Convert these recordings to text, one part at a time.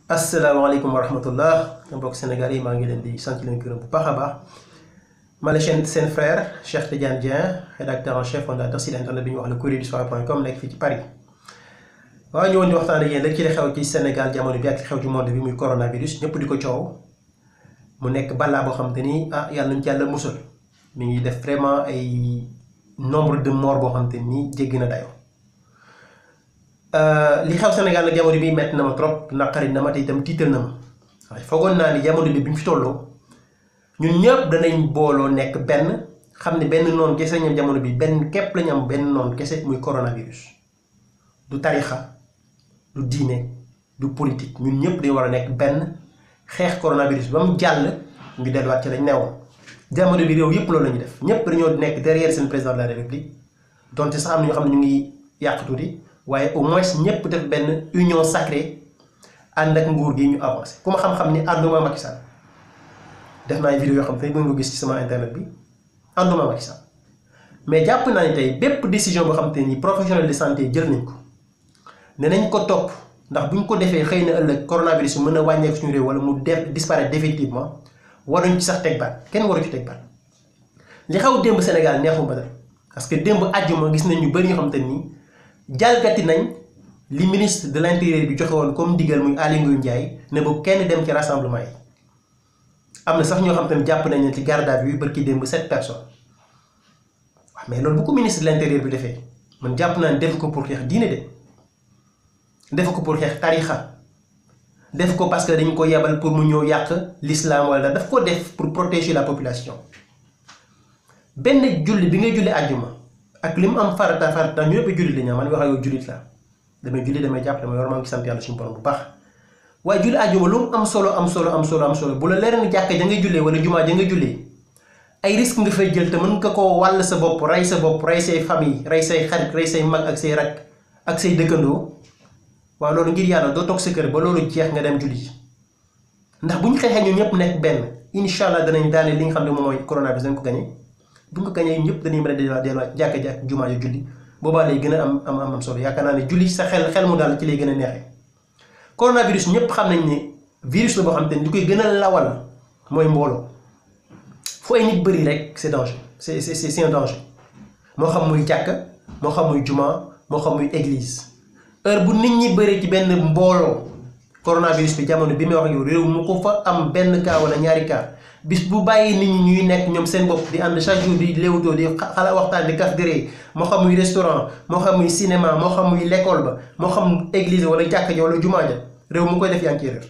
asalaamaaleykum wa rahmatullah mbokk Sénégal yi maa ngi leen di sant leen gërëm bu baax a baax ma la chaîne seen frère Cheikh Tidiane Dieng rédacteur en chef fondateur site internet bi ñuy wax le courrier du soir.com nekk fii ci Paris waaw ñëwoon di waxtaan ak yéen rek ci li xew ci Sénégal jamono bi ak li xew ci monde bi muy coronavirus ñëpp di ko coow mu nekk balaa boo xam te ni ah yàlla nañ ci yàlla musal mi ngi def vraiment ay nombre de morts boo xam te ni jéggi na dayoo. li xew Sénégal nag jamono bi metti na ma trop naqari na ma te itam tiital na ma waaye foogoon naa ni jamono bi bi ñu fi tolloo ñun ñëpp danañ booloo nekk benn xam ne benn noon kese ñam jamono bi benn képp lañu am benn noon kese muy coronavirus du tarixa du diine du politique ñun ñëpp dañu war a nekk benn xeex coronavirus ba mu jàll ñu delluwaat ci lañ newoon jamono bi réew yëpp loolu la ñuy def ñëpp dañoo nekk derrière seen président de la république donte sax am na ñoo xam ne ñu ngi yàq tuuti waaye au moins ñëpp def benn union sacrée ànd ak nguur gi ñu avancé ku ma xam-xam ni ànduma Macky Sall def naa ay vidéo yoo xam te mën nga gis ci sama internet bi ànduma Macky Sall mais jàpp naa ni tey bépp décision boo xam te ni professionnel de santé jël nañ ko ne nañ ko topp ndax bu ñu ko defee xëy na ëllëg coronavirus bi mën a wàññeeku suñu réew wala mu def disparaître définitivement waruñ ci sax teg baat kenn waru ci teg baat li xaw démb Sénégal neexu ba dara parce que démb àjjuma gis nañ ñu bëri ñoo xam te ni. jalgati nañ li ministre de l'intérieur bi joxe woon comme digal muy Aly Ngouille Ndiaye ne bu kenn dem ci rassemblement yi am na sax ñoo xam te ne jàpp nañ ne ci garde à vue bërki démb sept personnes waaw mais loolu bu ko ministre de l'intérieur bi defee man jàpp naa ne def ko pour xeex diine de def ko pour xeex tarixa def ko parce que dañ ko yebal pour mu ñëw yàq l'islam wala daf ko def pour protéger la population benn julli bi ngay julli àjjuma ak li mu am farata farata ñu yëpp jullit lañu man wax ak yow jullit la damay julli damay jàpp damay war maa ngi sant yàlla suñu borom bu baax waaye julli àjjuma lu mu am solo am solo am solo am solo bu la leer ni jàkka ja nga jullee wala jumaa ja nga jullee ay risque nga fay jël te mën nga koo wàll sa bopp rey sa bopp rey say famille rey say xarit rey say mag ak say rak ak say dëkkandoo waaw loolu ngir yàlla doo toog sa kër ba loolu jeex nga dem julli ndax bu ñu xeexee ñun ñëpp nekk benn incha allah danañ daane li nga xam ne moom mooy coronavirus dañ ko gañe bu nga gañee ñëpp dañuy mën a delluwaat delluwaat jàkka ji ak jumaa yu julli boobaa lay gën a am am am solo yaakaar naa ne julli sa xel xel mu daal ci lay gën a neexee coronavirus ñëpp xam nañ ne virus la boo xam te ne li koy gën a lawal mooy mbooloo fu ay nit bëri rek c'est danger c'est c'est c'est un danger moo xam muy jàkka moo xam muy jumaa moo xam muy église heure bu nit ñi bëri ci benn mbooloo coronavirus bi jamono bi may wax yow réew mu ko fa am benn cas wala ñaari cas bis bu bàyyi nit ñi ñuy nekk ñoom seen bopp di ànd chaque jour di léewtoo di xala waxtaan di kaf déree moo xam muy restaurant moo xam muy cinéma moo xam muy l'école ba moo xam église wala jàkka ja wala jumaa ja réew mu koy def yaa ngi ciy réer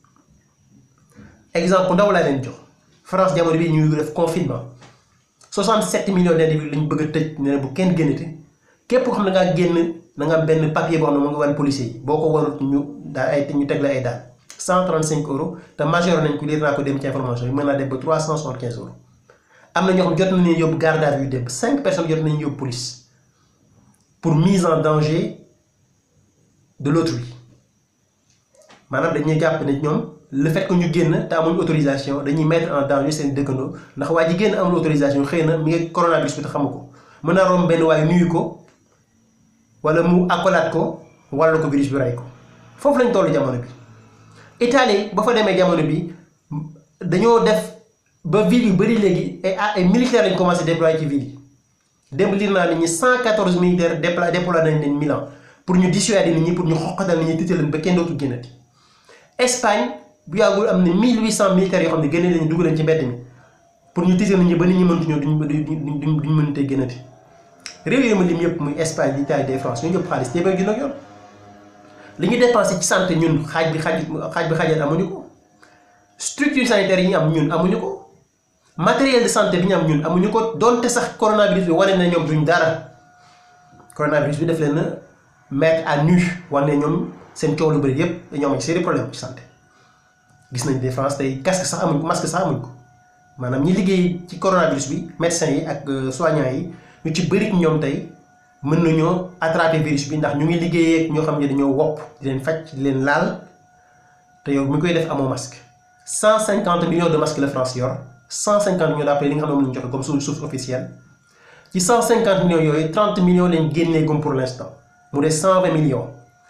exemple ndaw laa leen jox France jamono bi ñuy def confinement 67 millions d'individus lañ bëgg a tëj ne bu kenn génnati képp ko xam ne ngaa génn na nga am benn papier boo xam ne mu ngi wan policier yi boo ko warut ñu daa ay ñu teg la ay daan 135 euros te majeur nañ ko lire naa ko dem ci information yi mën naa dem ba 375 euros am na ñoo xam jot nañu yóbbu garde à vue dem 5 personnes jot nañu yóbbu police pour mise en danger de l'autrui maanaam dañuy jàpp ne ñoom le fait que ñu génn te amuñ autorisation dañuy mettre en danger seen dëkkandoo ndax waa ji génn amul autorisation xëy na mi ngi coronavirus bi te xamu ko mën naa romb benn waaye nuyu ko wala mu accolade ko wàllu ko virus bi rey ko foofu lañ tollu jamono bi. Italie ba fa demee jamono bi dañoo def ba ville yu bëri léegi ay ay militaires lañ commencé déployer ci ville yi démb lire naa nit ñi 114 militaires dépla déployé nañ leen Milan pour ñu dissuader nit ñi pour ñu xoqatal nit ñi tiital leen ba kenn dootul génnati. Espagne bu yàggul am na 1800 militaires yoo xam ne génne leen dugg leen ci mbedd mi pour ñu tiital nit ñi ba nit ñi mëntu ñëw duñ duñ duñ duñ mënutee génnati réew yi ma lim yëpp muy Espagne l'Italie des France ñu ñëpp xaalis téeméer junni ak yoon. li ñu dépensé ci santé ñun xaaj bi xaaj xaaj bi xaajal amuñu ko structure sanitaire yi ñu am ñun amuñu ko matériel de santé bi ñu am ñun amuñu ko donte sax coronavirus bi wane na ñoom duñ dara coronavirus bi def leen na mettre à nu wane ñoom seen coow lu bëri yépp dañoo am seen problème ci santé gis nañ des France tey casque sax amuñ ko masque sax amuñ ko maanaam ñi liggéey ci coronavirus bi médecins yi ak soignants yi ñu ci bëri ñoom tey mën nañoo attraper virus bi ndax ñu ngi liggéeyee ak ñoo xam ne dañoo wopp di leen faj di leen laal te yow mi koy def amoo masque 150 millions de masques la France yor 150 millions d'après li nga xam ne moom la ñu joxe comme suñu source officielle ci 150 millions yooyu 30 millions lañ génnee gum pour l'instant mu des 120 millions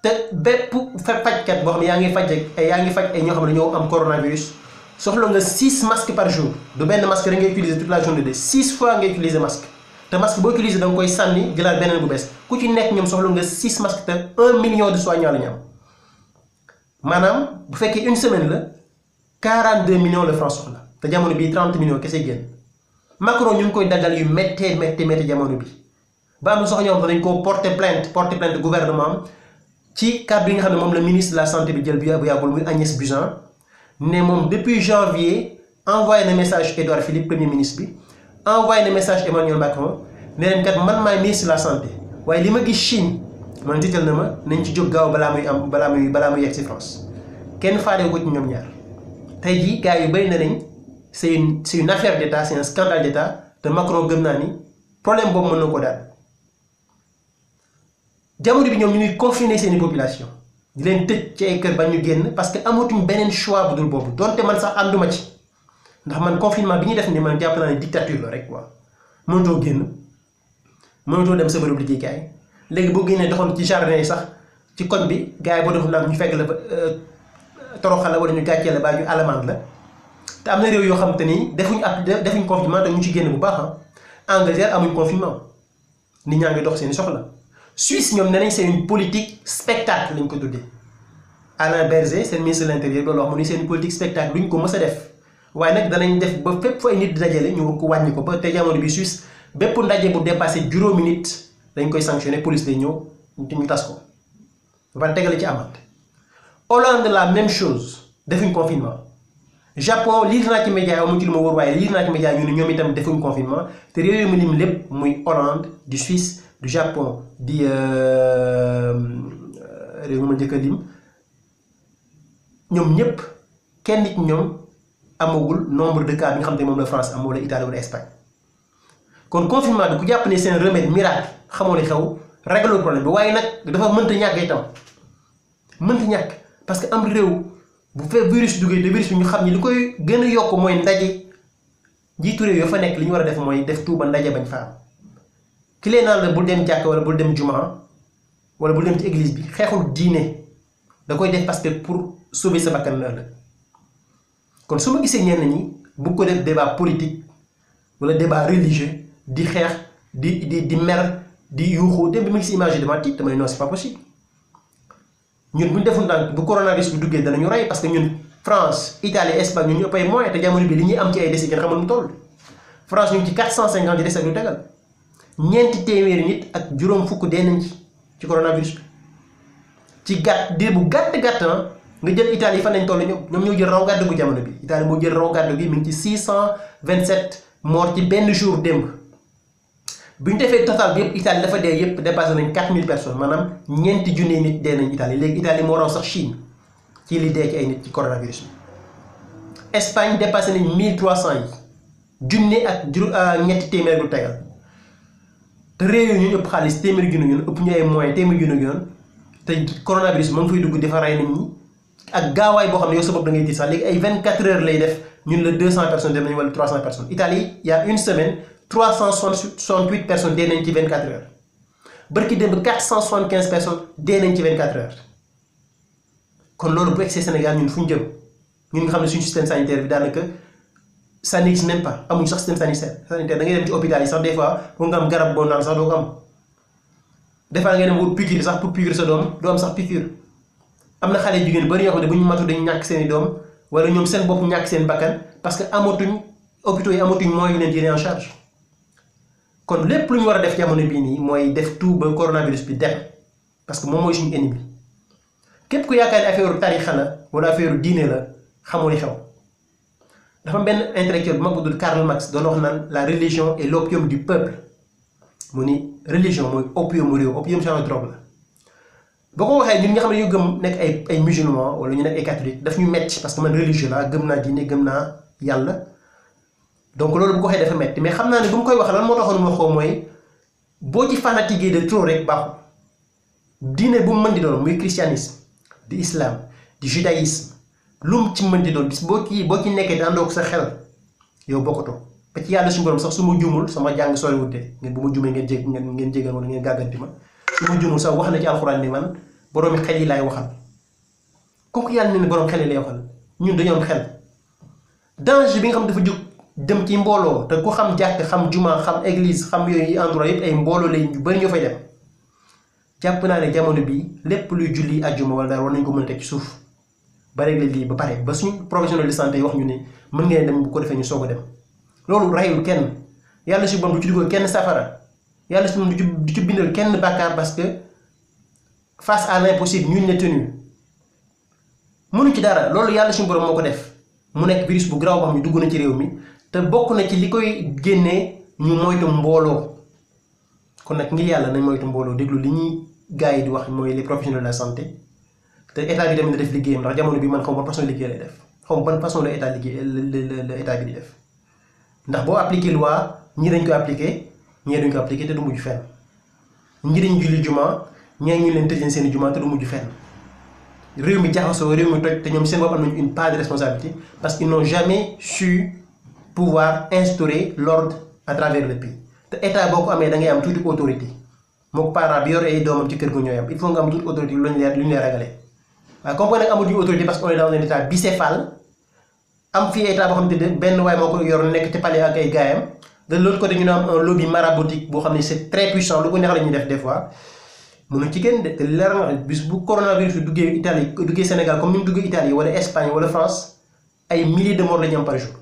te bépp fa fajkat boo xam ne yaa ngi faj ay yaa ngi faj ay ñoo xam ne ñoo am coronavirus soxla nga 6 masques par jour du benn masque rek ngay utiliser toute la journée de 6 fois ngay utiliser masque te masque boo utiliser da nga koy sànni jëlaat beneen bu bees ku ci nekk ñoom soxla nga 6 masques te 1 million de soignants la ñu am maanaam bu fekkee une semaine la 42 millions la France soxla te jamono bii 30 millions kese génn Macron ñu ngi koy daggal yu méttee méttee méttee jamono bi ba am na soxla ñoo xam ne dañ koo porter plainte porter plainte gouvernement am ci kàddu yi nga xam ne moom la ministre de la santé bi jël bi bu yàggul muy Agnès Buzyn ne moom depuis janvier envoyé na message Édouard Philippe premier ministre bi envoyé na message Emmanuel Macron ne leen kat man maay ministre de la santé waaye li ma gis Chine man tiital na ma nañ ci jóg gaaw balaa muy am balaa muy balaa muy yegg si France kenn faale ko ci ñoom ñaar tey jii gars yu bëri na nañ c'est une c'est une affaire d'état c'est un scandale d'état te Macron gëm naa ni problème boobu mën na ko daal jamono bi ñoom ñu ngi confiner seeni population di leen tëj ci ay kër ba ñu génn parce que amatuñ beneen choix bu dul boobu donte man sax ànduma ci ndax man confinement bi ñuy def ni man jàpp naa ne dictature la rek quoi mënatoo génn mënatoo dem sa bërëb liggéeykaay léegi boo génnee doxoon ci jardin yi sax ci koñ bi gars yi boo defoon nag ñu fekk la fa toroxal la wala ñu gàccee la baa ñu alamande la te am na réew yoo xam te ni defuñ ab defuñ confinement te ñu ci génn bu baax ah Angleterre amuñ confinement nit ñaa ngi dox seeni soxla Suisse ñoom nee nañ c'est une politique spectacle lañ ko tuddee Alain Berger seen ministre de l'intérieur loolu wax mu ni seen politique spectacle duñ ko mës a def waaye nag danañ def ba fépp fu ay nit di dajale ñu ko wàññi ko ba te jamono bi Suisse bépp ndaje bu dépassé juróomi nit dañ koy sanctionné police day ñëw ñu tas ko ba pare tegale ci amande Hollande la même chose defuñ confinement Japon lire naa ci média amuñ ci lu ma wóor waaye lire naa ci média ñu ne ñoom itam defuñ confinement te réew yi mu lim lépp muy Hollande du Suisse du Japon di réew mi ma njëkk a lim ñoom ñëpp kenn nit ñoom amagul nombre de cas bi nga xam te moom la France am wala Italie wala Espagne kon confinement bi ku jàpp ne seen remède miracle xamoo li xew réglé problème bi waaye nag dafa mënta ñàkk itam mënta ñàkk parce que am réew bu fee virus duggee te virus bi ñu xam ni li koy gën a yokk mooy ndaje njiitu réew yoo fa nekk li ñu war a def mooy def tuuba ndaje bañ fa am ki lee naan la bul dem jàkk wala bul dem juma wala bul dem ci église bi xeexul diine da koy def parce que pour sauver sa bakkan la ëllëg kon su ma gisee ñenn ñi bu ko def débat politique wala débat religieux di xeex di di di mer di yuuxu dem bi ma gis image yi dama tiit dama ne non c'est pas possible ñun bu ñu deful ndànk bu coronavirus bi duggee danañu rey parce que ñun France Italie Espagne ñun ñu ëpp ay moyens te jamono bi li ñuy am ci ay décès kenn xamul mu toll France ñu ngi ci 450 décès lu tegal ñeenti téeméeri nit ak juróom fukk dee nañ ci ci coronavirus bi ci gàtt diir bu gàtt gàtt nga jël Italie fan lañ toll ñoom ñoom ñoo jël raw gàddu gu jamono bi Italie moo jël raw gàddu gi mi ngi ci 627 morts ci benn jour démb bu ñu defee total bi yëpp Italie dafa dee yëpp dépassé nañ 4000 personnes maanaam ñeenti junni nit dee nañ Italie léegi Italie moo raw sax Chine ci li dee ci ay nit ci coronavirus bi Espagne dépassé nañ 1300 yi junni ak jur ñetti téeméer bu tegal te réew yi ñu ëpp xaalis téeméer junni yoon ëpp ñu ay moyens téeméer junni yoon te coronavirus bi ma ngi fay dugg dafa rey nit ñi ak gaawaay boo xam ne yow sa bopp da ngay tiit sax léegi ay 24 heures lay def ñun la 200 personnes dem nañu wala 300 personnes Italie il y a une semaine 368 personnes dee nañ ci 24 heures barki démb 475 personnes dee nañ ci 24 heures kon loolu bu egsee Sénégal ñun fu ñu jëm ñun nga xam ne suñu système sanitaire bi daanaka ça n'existe même pas amuñ sax système sanitaire sanitaire da ngay dem ci hôpital yi sax des fois pour nga am garab boo naan sax doo ko am des fois nga dem wut piqûre sax pour piqûre sa doom doo am sax piqûre am na xale jigéen bari ñoo xam ne bu ñu matu dañu ñàkk seen i doom wala ñoom seen bopp ñàkk seen bakkan parce que amatuñ hôpitaux yi amatuñ moyens yu leen jëlee en charge kon lépp lu ñu war a def jamono bii nii mooy def tout ba coronavirus bi dem parce que moom mooy suñu ennemi képp ku yaakaar ne affaire tarixa la wala affaire diine la xamoo li xew dafa am benn intellectuel bu mag bu dul Karl Marx doon wax naan la religion est l'opium du peuple mu ni religion mooy opium mu réew opium genre drogue la boo ko waxee ñun nga xam ne ñu gëm nekk ay ay musulman wala ñu nekk ay catholique daf ñu metti parce que man religieux la gëm naa diine gëm naa yàlla donc loolu bu ko waxee dafa metti mais xam naa ne bu mu koy wax lan moo taxoon mu waxoo mooy boo ci fanatiqué de trop rek baaxul diine bu mu mën di doon muy christianisme di islam di judaïsme lu mu ci mën di doon bis boo ci boo ci nekkee te àndoo ko sa xel yow bokkatoo ba ci yàlla suñu borom sax su ma juumul sama jàng soriwute ngeen bu ma juumee ngeen jég ngeen ngeen jégal wala ngeen gàgganti ma su ma juumul sax wax na ci alxuraan ni man boroomi xel yi laay waxal kooku yàlla ne ne boroom xel yi lay waxal ñun dañoo am xel danger bi nga xam dafa jóg dem ci mbooloo te ku xam jàkk xam juma xam église xam yooyu endroit yëpp ay mbooloo lay ñu bëri ñoo fay dem jàpp naa ne jamono bi lépp luy julli àjjuma wala dara war nañ ko mën a teg ci suuf ba réglé lii ba pare ba suñu professionnel de santé yi wax ñu ne mën ngeen dem bu ko defee ñu soog a dem loolu rayul kenn yàlla si borom du ci dugal kenn safara yàlla si moom du ci du ci bindal kenn bàkkaar parce que face à l'impossible nul n'est tenu mënu ci dara loolu yàlla suñu borom moo ko def mu nekk virus bu garaaw boo xam ne dugg na ci réew mi te bokk na ci li koy génnee ñu moytu mbooloo kon nag ngir yàlla nañ moytu mbooloo déglu li ñuy gars yi di wax mooy les professionnels de la santé te état bi tamit na def liggéeyam ndax jamono bi man xaw ma ban façon liggéey lay def xaw ma ban façon la état liggéey la la état bi di def ndax boo appliqué loi ñii dañ ko appliqué ñii duñ ko appliqué te du mujj fenn ñii dañ julli juma ñee ñu leen tëj seen i juma te du mujj fenn réew mi jaxasoo réew mi toj te ñoom seen bopp am nañu une part de responsabilité parce qu'ils n'ont jamais su pouvoir instaurer l'ordre à travers le pays te état boo ko amee da ngay am tuuti autorité moo parent bi yor ay doomam ci kër gu ñooy am il faut nga am tuuti autorité lu ñu leer lu ñu leer ragalee waaye comme que nag amatuñu autorité parce que on est dans un état bicéphale am fii état boo xam ne benn waay moo ko yor nekk te palais ak ay gaayam de l'autre côté ñu ne am un lobby maraboutique boo xam ne c'est très puissant lu ko neex la ñuy def des fois mënu ci génn de te leer na bis bu coronavirus bi duggee Italie duggee Sénégal comme ni mu duggee Italie wala Espagne wala France ay milliers de morts la ñu am par jour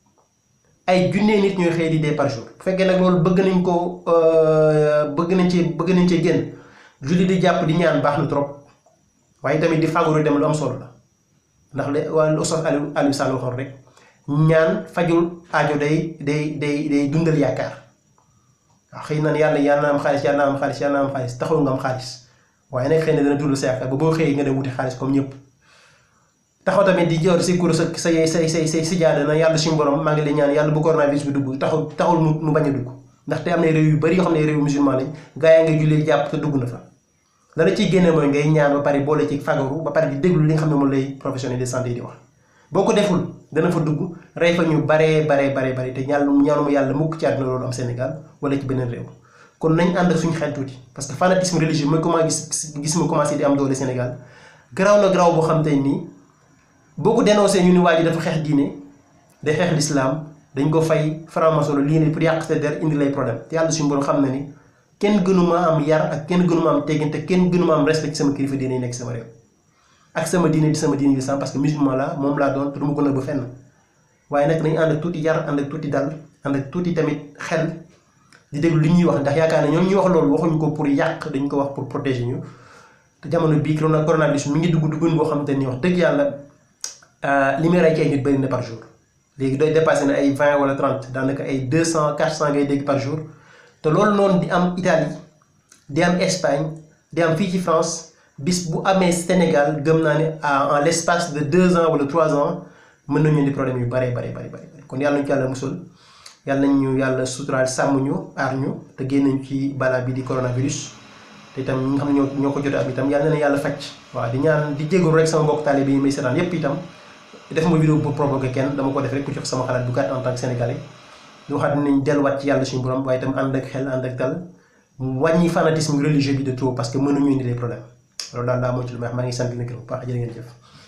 ay junnee nit ñooy xëy di dee par jour bu fekkee nag loolu bëgg nañ ko bëgg nañ ci bëgg nañ cee génn julli di jàpp di ñaan baax na trop waaye tamit di fagaru dem lu am solo la ndax le waa Oustaz Aliou Aliou Sall waxoon rek ñaan fajul aajo day day day day dundal yaakaar waaw xëy na yàlla yàlla na am xaalis yàlla na am xaalis yàlla na am xaalis taxul nga am xaalis waaye nag xëy na dana dundal sa yaakaar ba boo xëyee nga dem wuti xaalis comme ñëpp taxaw tamit di jor si kuréel sa say say say say si jaada na yàlla suñu borom maa ngi lay ñaan yàlla bu coronavirus bi dugg taxul taxul mu mu bañ a dugg ndaxte am na réew yu bari yoo xam ne réew musulman lañ gaa yaa ngay jullee jàpp te dugg na fa la la ciy génne mooy ngay ñaan ba pare boole ci fagaru ba pare di déglu li nga xam ne moom lay professionnel de santé yi di wax boo ko deful dana fa dugg rey fa ñu baree baree baree bare te ñaan ñaanuma yàlla mukk ci àdduna loolu am Sénégal wala ci beneen réew kon nañ ànd ak suñu xel tuuti parce que fanatisme religieux mooy comment gis gis ma commencé di am doole Sénégal garaaw na garaaw boo xam te nii boo ko dénoncé ñu ni waa ji dafa xeex diine day xeex l'islam dañ ko fay franc-maçon lii ne pour yàq sa der indi lay problème te yàlla suñu borom xam na ni kenn gënuma am yar ak kenn gënuma am teggin te kenn gënuma am respect ci sama kilifa diine yi nekk sama réew ak sama diine di sama diine l'islam parce que musulman la moom laa doon te du ma ko nëbb fenn waaye nag nañu ànd ak tuuti yar ànd ak tuuti dal ànd ak tuuti tamit xel di déglu li ñuy wax ndax yaakaar ne ñoom ñuy wax loolu waxuñu ko pour yàq dañ ko wax pour protéger ñu te jamono bii corona coronavirus mi ngi dugg duggun boo xam te ni wax dëgg yàlla li muy rey ci ay nit bëri na par jour léegi doy dépassé na ay 20 wala 30 daanaka ay 200 400 ngay dégg par jour te loolu noonu di am Italie di am Espagne di am fii ci France bis bu amee Sénégal gëm naa ne en l' espace de 2 ans wala 3 ans mën nañu indi problème yu bare bare bare bare kon yàlla nañu ci yàlla musul yàlla nañ ñu yàlla suturaal sàmm ñu aar ñu te génn ci balaa bi di coronavirus te itam ñi nga xam ne ñoo ñoo ko jot am itam yàlla na yàlla faj waaw di ñaan di jégalu rek sama mbokk taalibe yi may seetaan yépp itam def ma vidéo pour provoquer kenn dama ko def rek ku jox sama xalaat bu gàtt en tant que sénégalais di waxaat nañ delluwaat ci yàlla suñu borom waaye itam ànd ak xel ànd ak dal wàññi fanatisme religieux bi de trop parce que mënuñu indi des problèmes loolu daal daa moo ci lu may wax maa ngi sant leen gërëm bu baax jërë ngeen jëf